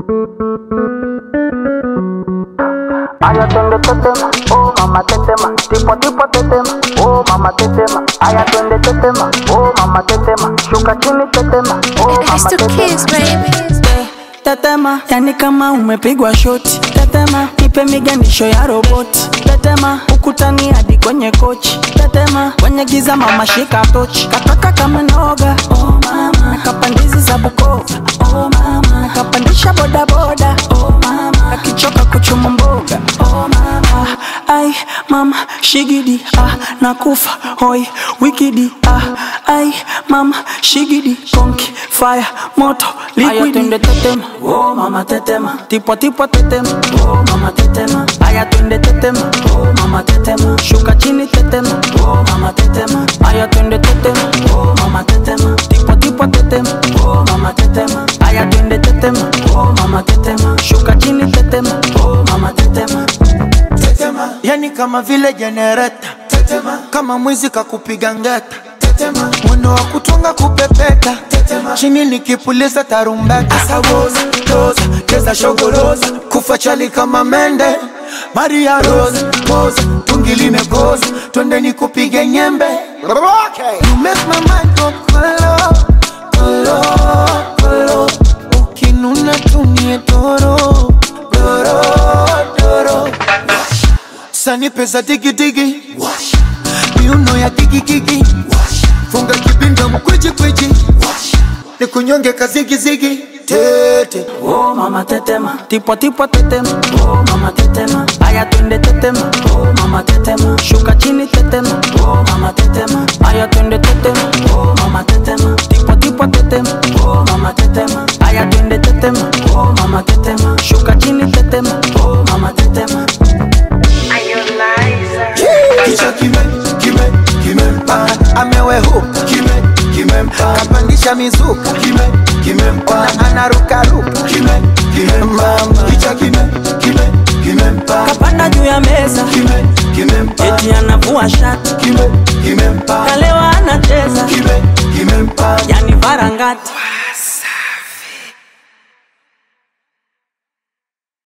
Aya twende tetema, oh mama tetema, tipo tipo tetema, oh mama tetema. Aya twende tetema, oh mama tetema, shuka chini tetema, oh It's mama the tetema. kids, baby. Tetema, yani kama umepigwa shoti. Tetema, nipe miganisho ya roboti. Tetema, ukutani hadi kwenye kochi. Tetema, kwenye giza mama shika tochi. Kataka kama noga, oh mama. Nakapandizi za Bukoba, oh mama. Nakapandisha bodaboda, oh mama. Akichoka kuchuma mboga, oh mama. Ai, mama, shigidi, ah, nakufa, hoi, wikidi, ah, ai, mama, shigidi, konki, fire, moto, liquidi. twende tetema, oh mama tetema, tipo tipo tetema, oh mama tetema. Aya twende tetema, oh mama tetema. Shuka chini tetema, oh mama tetema. Aya twende tetema, oh mama tetema. Tipo tipo tetema, oh mama tetema. Aya twende tetema, oh mama tetema. Shuka chini tetema, oh mama tetema. tetema, yani kama vile jenereta tetema, kama mwizi kakupiga ngeta tetema, mwendo wa kutunga kupepeta tetema, chini nikipuliza tarumbeta asawoza toza cheza shogoroza kufa chali kama mende Maria Rose Rose tungi limekoza twende nikupige nyembe You make my mind go kolo kolo kolo ukinuna tumie doro doro doro sani pesa digi digi miuno ya gigi gigi funga kibinda mkwiji kwiji ni kunyonge kazigi zigi tete Oh mama tetema, tipo tipo tetema, oh mama tetema. Aya twende tetema, oh mama tetema. Shuka chini tetema, oh mama tetema. Aya twende tetema, oh mama tetema. Tipo tipo tetema, oh mama tetema. Aya twende tetema, oh mama tetema. Shuka chini tetema, oh mama tetema. kichwa kime kime kimempa amewehuka kime kimempa kapandisha mizuka kime kimempa anarukaruka kime kimempa kichwa kime kime kimempa Kapanda juu ya meza, kime kimempa eti anavua shati. kime kimempa Kalewa anacheza, kime kimempa yani varangati.